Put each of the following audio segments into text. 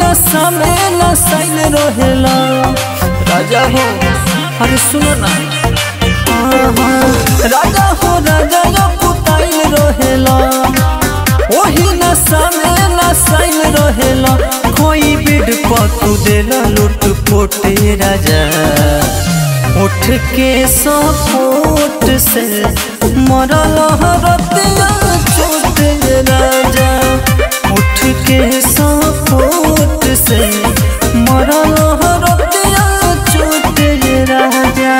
नशा में नसाइल रहेला राजा हो अरे सुनो ना आहा, राजा हो राजा यो पुताइल रहेला ओही नशा में नसाइल रहेला कोई बिड पतू देला लुट पोटे राजा उठ के सपोट से मरल हरतिया चोट राजा उठ के सपोट से मरल हरतिया चोट राजा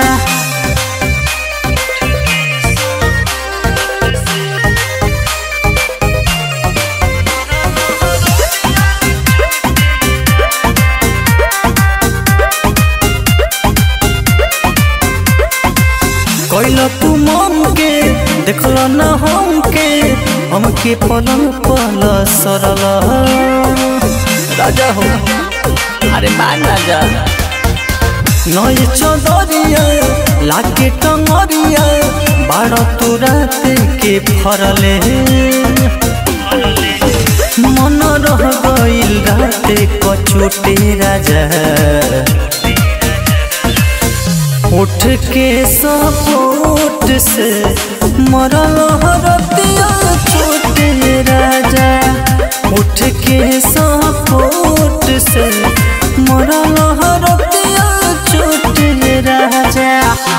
कैल तू मम के देखल न हमके हमके पलंग पल सरल राजा हो अरे मान राजा नई चदरिया लागे टंगरिया बाड़ तू रात के फरले मन रह गइल रात कछोटे राजा उठ के सपोट से मरल हरतिया छोटे राजा उठ के सपोट से मरल हरतिया छोटे राजा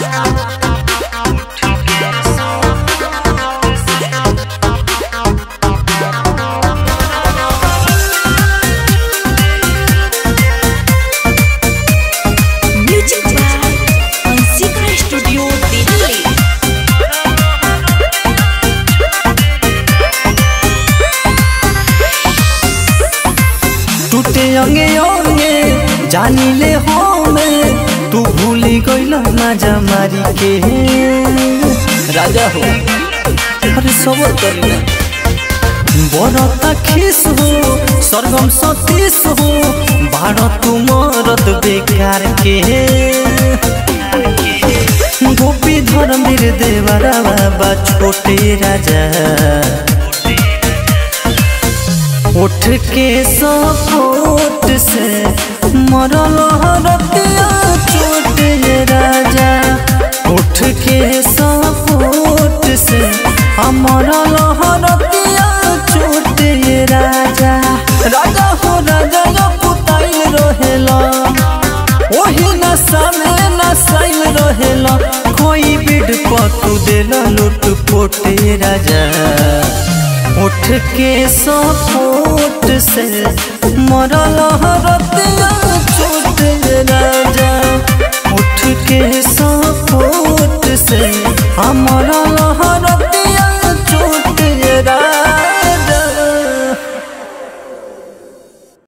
music by Anshika studio Delhi टूटे अंगे अंगे जानी ले हमें तू भूली गइल मजा मारी के राजा हो अरे सबर करी ना बरता खिस हो सरगम सतीश हो बाड़ तू मरद बेकार के गोपी धर्मवीर देवरा बाबा छोटे राजा उठ के सपोट से मरल हरतिया चोट राजा उठ के सपोट से मरल हरतिया चोट राजा राजा हो राजा यो पुताइल रहेला ओही नशा में नसाइल रहेला कोई बिड पतू देला लुट पोटे राजा उठ के सपोट से मरल हरतिया